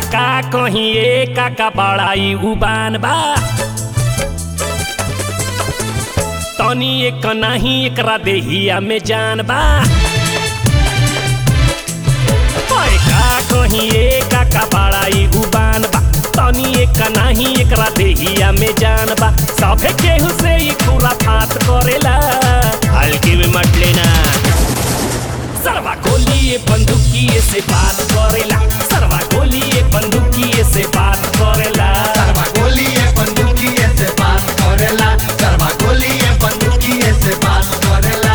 का कहीं एक का बड़ाई उबान बा तनी एक नाही एकरा देहिया में जान बा ओए का कहीं एक का बड़ाई उबान बा तनी एक नाही एकरा देहिया में जान बा सभे केहू से ही पूरा फात करेला हल्की में मत लेना सरवा गोलिए बंदूकिए से बात करेला सरवा गोलिए बंदूकिए से बात करेला सरवा गोलिए बंदूकिए से बात करेला सरवा गोलिए बंदूकिए से बात करेला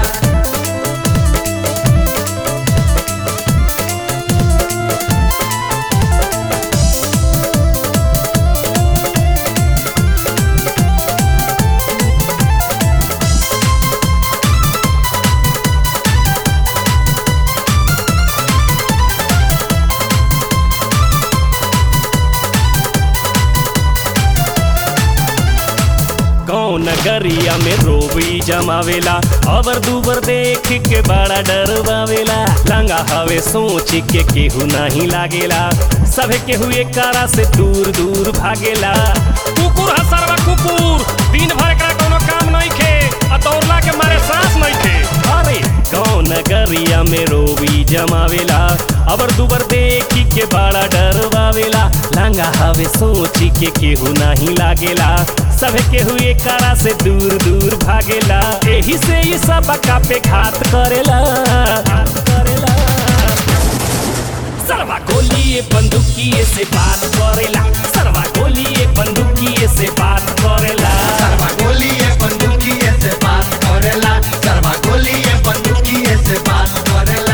गाँव नगरिया में रोबी जमावेला अबर दुबर देख के बड़ा डरवावेला लंगा हवे सोच के केहू नहीं लागेला सभे केहू एक कारा से दूर दूर भागेला कुकुर है सरवा कुकुर दिन भर एकरा कोनो काम नहीं खे आ दौड़ला के मारे सांस नहीं खे अरे गाँव नगरिया में रोबी जमावेला अबर दुबर देखी के बड़ा डरवावेला लंगा हवे सोची के केहू नहीं लागेला सभे केहू एक कारा से दूर दूर भागेला एही से ये सब का पे घात करेला घात करेला सरवा गोलिए बंदूकिए से बात करेला सरवा गोलिए बंदूकिए से बात करेला सरवा गोलिए बंदूकिए से बात करेला सरवा गोलिए बंदूकिए से बात करेला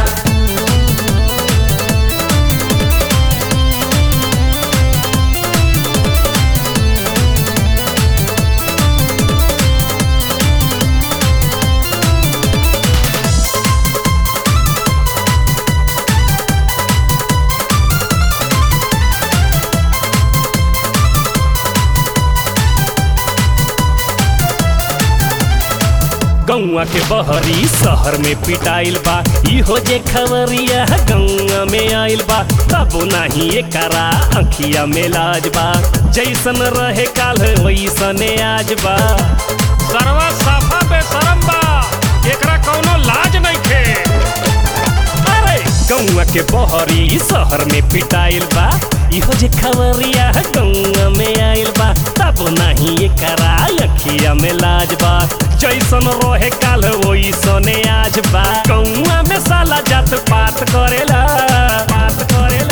गौआ के बहरी शहर में पिटाइल बा इहो जे खबरिया गौआ में आइल बा तबो नाही एकरा अखिया में लाज बा जैसन रहे काल वैसने आज बा सरवा साफा बेशरम बा एकरा कौनो लाज नहीं खे अरे गौआ के बहरी शहर में पिटाइल बा इहो जे खबरिया गौआ में आइल बा तब नहीं एकरा अखिया में लाज बा जैसन रहे काल वैसने आज बा गौआ में साला जात पात करेला बात करेला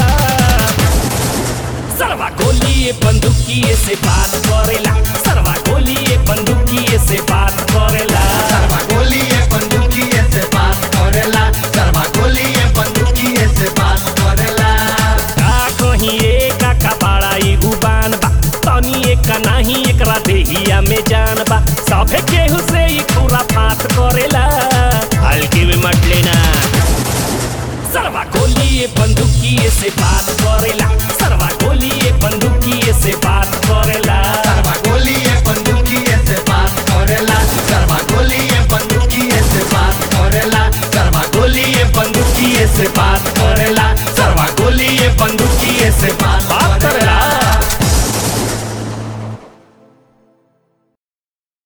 सरवा गोलिए बंदूकिए से बात करेला सरवा गोलिए बंदूकिए से बात करेला सरवा गोलिए बंदूकिए से बात करेला सरवा गोलिए बंदूकिए से बात करेला का कहीं एक का बड़ाई उबान बा तनी एक नाही एकरा देहिया में जान बा सभे केहू से ही पूरा फात करेला हल्की में मत लेना सरवा गोलिए बंदूकिए से बात करेला सरवा गोलिए बंदूकिए से बात करेला सरवा गोलिए बंदूकिए से बात करेला सरवा गोलिए बंदूकिए से बात करेला सरवा गोलिए बंदूकिए से बात करेला सरवा गोलिए बंदूकिए से बात